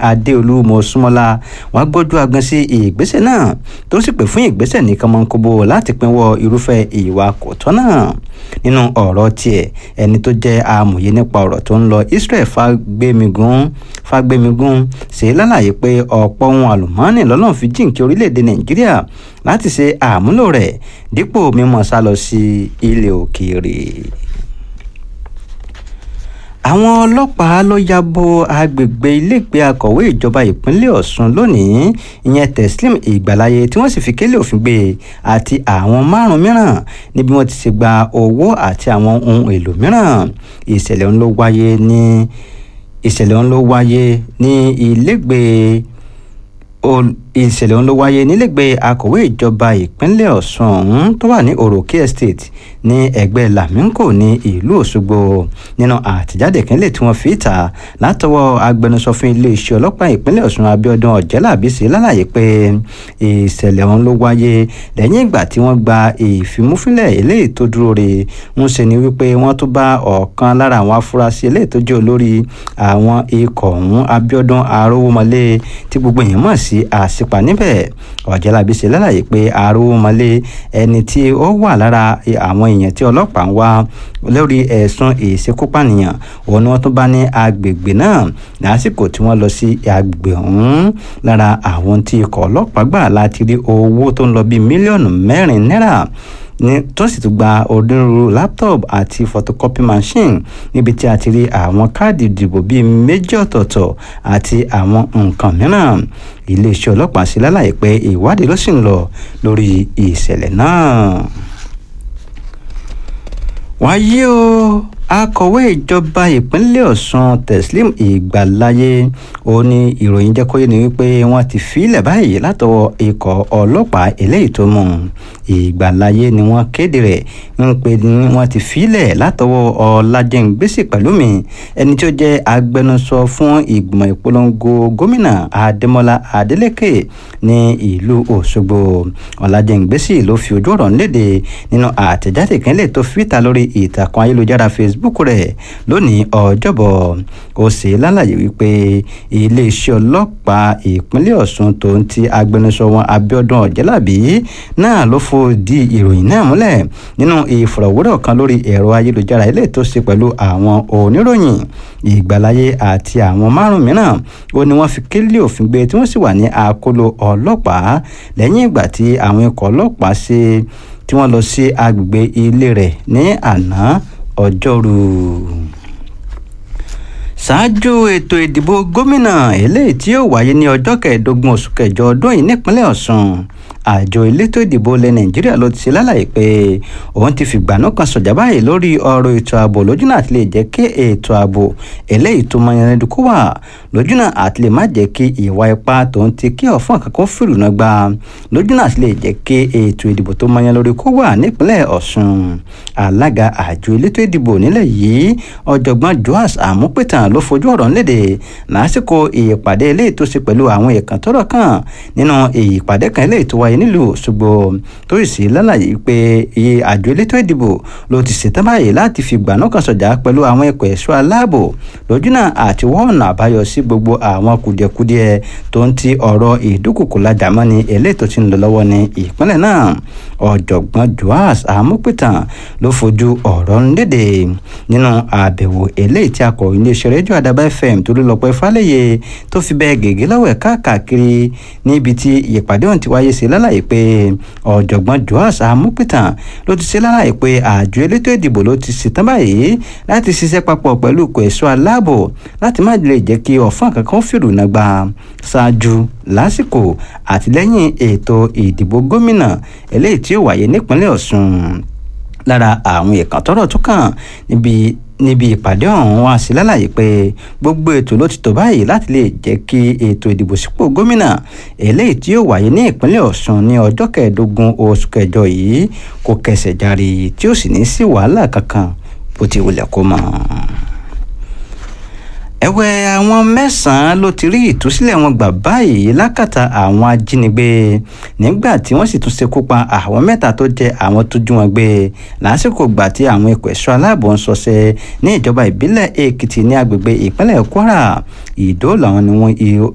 adéolú mọ́súnmọ́lá wọ́n gbójú agan sí ìgbésẹ̀ náà tó sì pè fún ìgbésẹ̀ ní kọ́mọ́nkóbó láti pinwọ́ irúfẹ́ ìwà kò tọ́ náà nínú ọ̀rọ̀ tiẹ̀ ẹni tó jẹ́ amòye nípa ọ̀rọ̀ tó ń lọ Israel fagbemigun fagbemigun ṣe lálàyé pé ọ̀pọ̀ ohun àlùmọ́ọ́nì lọ́lọ́run fi jíǹkí orílẹ̀-èdè Nàìjíríà láti ṣe àmúlò rẹ̀ dípò mímọ́ sá lọ sí ilẹ̀ òkèèrè àwọn ọlọ́pàá ló ya bo agbègbè ilégbèé akọ̀wé ìjọba ìpínlẹ̀ Ọ̀ṣun lónìí ìyẹn Teslim Ìgbàláyé tí wọ́n sì fi kélé òfin gbé àti àwọn márùn mìíràn níbi wọ́n ti ṣe gba owó àti àwọn ohun èlò mìíràn ìṣẹ̀lẹ̀ ọ̀hún ló wáyé ní ìṣẹ̀lẹ̀ ọ̀hún ló wáyé ní ilégbèé ìṣẹ̀lẹ̀ ọ̀hún ló wáyé nílẹ̀gbẹ́ akọ̀wé ìjọba ìpínlẹ̀ Ọ̀ṣun ọ̀hún tó wà ní Òròkè Estate ní ẹgbẹ́ Laminko ní ìlú Òṣogbo nínú àtẹ̀jáde kínlẹ̀ tí wọ́n fi ta látọwọ́ agbẹnusọ fún iléeṣẹ́ ọlọ́pàá ìpínlẹ̀ Ọ̀ṣun Abíọ́dún Ọ̀jẹ́làbí ṣe lálàyé pé ìṣẹ̀lẹ̀ ọ̀hún ló wáyé lẹ́yìn ìgbà tí wọ́n gba ìfimúfínlẹ̀ eléyìí tó dúró re ń ṣe ni wípé wọ́n tó bá ọ̀kan lára àwọn afurasí eléyìí tó jẹ́ olórí àwọn ikọ̀ ọ̀hún Abíọ́dún Arówómọlé tí gbogbo èèyàn mọ̀ sí àṣ sípa níbẹ̀ ọ̀jẹ̀lábí ṣe lálàyé pé arúgbómọlé ẹni tí ó wà lára àwọn èèyàn tí ọlọ́pàá ń wá lórí ẹ̀sùn ìṣekúpànìyàn òun ni wọ́n tún bá ní agbègbè náà lásìkò tí wọ́n lọ sí agbègbè ọ̀hún lára àwọn tí ikọ̀ ọlọ́pàá gbà láti rí owó tó ń lọ bíi mílíọ̀nù mẹ́rin náírà ní tó sì tún gba onírúurú laptop àti photocopy machine níbi tí a ti rí àwọn káàdì ìdìbò bíi méjì ọ̀tọ̀ọ̀tọ̀ àti àwọn nǹkan mìíràn iléeṣẹ́ ọlọ́pàá sí lálàyé pé ìwádìí ló sì ń lọ lórí ìṣẹ̀lẹ̀ náà. wáyé o akọ̀wé ìjọba ìpínlẹ̀ ọ̀ṣun teslim ìgbàláyé ó ní ìròyìn jẹ́ kó yé ni wípé wọ́n ti fílẹ̀ báyìí látọwọ́ ikọ̀ ọlọ́pàá eléyìí tó mú ìgbàláyé ni wọ́n kéde rẹ̀ ń pè ní wọ́n ti fílẹ̀ látọwọ́ ọlájẹ́ngbèsè pẹ̀lúmi ẹni tí ó jẹ́ agbẹnusọ fún ìgbìmọ̀ ìpolongo gómìnà adémọlá adélékè ní ìlú òṣogbo ọlájẹ́ngbèsè ló fi ojú ọ̀rọ̀ léde nínú àtẹ̀jáde ìkínlẹ̀ tó fìta lórí ìtàkùn ayélujára facebook rẹ̀ lónìí ọjọ́bọ̀ ó ṣe lálàyé wípé iléeṣẹ́ ọlọ́pàá ìpínlẹ̀ ọ̀ṣun tó ń ti agbẹnusọ wọn abíọ́dún ọ̀jẹ́làbí náà ló fòdì ìròyìn náà múlẹ̀ nínú ìfọ̀rọ̀wérọ̀ kan lórí ẹ̀rọ ayélujára ilé tó ṣe pẹ̀lú àwọn oníròyìn ìgbàláyé àti àwọn márùn mìíràn ó ní wọ́n fi kélé òfin gbé tí wọ́n sì wà ní àkóló ọlọ́pàá lẹ́yìn ìgbà tí àwọn ikọ̀ ọlọ́pàá ṣe tí wọ́n lọ sí agbègbè ilé rẹ̀ ní àná ọjọ́rú ṣáájú ètò ìdìbò gómìnà eléyìí tí yóò wáyé ní ọjọ́ kẹẹ̀ẹ́dógún oṣù kẹjọ ọdún yìí nípínlẹ̀ ọ̀ṣun àjọ elétò ìdìbò ilẹ̀ nàìjíríà ló ti ṣe lálàyé pé òun ti fìgbànú kan sọ̀jà báyìí lórí ọ̀rọ̀ ètò ààbò lójúnà àti lè jẹ́ kí ètò ààbò eléyìí tó mọyánlẹ́dù kó wà lójúnà àti lè má jẹ́ kí ìwà ipá tòun ti kí ọ̀fọ́n kankan fìrù náà gbà lójúnà àti lè jẹ́ kí ètò ìdìbò tó mọyán lórí kó wà nípínlẹ̀ ọ̀ṣun alága àjọ elétò ìdìbò nílẹ̀ yìí ọ̀jọ̀gbọ́n joas àmúpẹ̀tàn ló fojú ọ̀rọ̀ léde lásìkò ìpàdé eléyìí tó ṣe pẹ̀lú àwọn èèkàn tọ́rọ̀ kàn nínú ìpàdé kan eléyìí tó wáyé nílùú Òṣogbo tó sì lálàyé pé iye àjọ elétò ìdìbò ló ti ṣetán báyìí láti fi gbàná kan sọ̀jà pẹ̀lú àwọn ẹ̀kọ́ ẹ̀ṣọ́ aláàbò lójúnà àti wọ́ọ̀nà àbáyọ sí gbogbo àwọn kùdìẹ̀kudiẹ tó ń ti ọ̀rọ̀ ìdúkùkù lájàmọ́ni eléyìí tó ti ń lọ lọ́wọ́ ní ìpínlẹ̀ náà ọ̀jọ̀gbọ́n Joas Amúpìtàn ló fojú ọ̀rọ̀ ń léde nínú àbẹ̀wò eléyìí tí akọ̀wé iléeṣẹ́ rédíò Àdàbà FM tó lọ́pẹ́ Fálẹ́yẹ tó fi bẹ́ẹ̀ gègé lọ́wọ́ káàkiri níbi tí ìpàdé ọ̀hún ti wáyé sí lálàyé pé ọ̀jọ̀gbọ́n Joas Amúpìtàn ló ti ṣe lálàyé pé àjọ elétò ìdìbò ló ti ṣetán báyìí láti ṣiṣẹ́ papọ̀ pẹ̀lú ikọ̀ ẹ̀ṣọ́ aláàbò láti má lè jẹ́ kí ọ̀fọ́n kankan fìrù náà gbà ṣáájú lásìkò àtìlẹ́yìn ètò ìdìbò gómìnà eléyìí tí ó wáyé nípínlẹ̀ Ọ̀ṣun lára àwọn ìkàn tọ́rọ̀ tó kàn níbi níbi ìpàdé ọ̀hún wá sí lálàyé pé gbogbo ètò ló ti tò báyìí láti lè jẹ́ kí ètò ìdìbò sípò gómìnà eléyìí tí yóò wáyé ní ìpínlẹ̀ Ọ̀ṣun ní ọjọ́ kẹẹ̀ẹ́dógún oṣù kẹjọ yìí kò kẹsẹ̀ járe tí ó sì ní sí wàhálà kankan bó ti wulẹ̀ kó mọ̀ ẹ̀wẹ̀ àwọn mẹ́sàn-án ló ti rí ìtúsílẹ̀ wọn gbà báyìí lákàtà àwọn ajínigbé nígbà tí wọ́n sì tún ṣekú pa àwọn mẹ́ta tó jẹ́ àwọn tó jú wọn gbé lásìkò gbà tí àwọn ikọ̀ ẹ̀ṣọ́ aláàbò ń ṣọṣẹ́ ní ìjọba ìbílẹ̀ Èkìtì ní agbègbè ìpínlẹ̀ Kwara ìdó làwọn ni wọ́n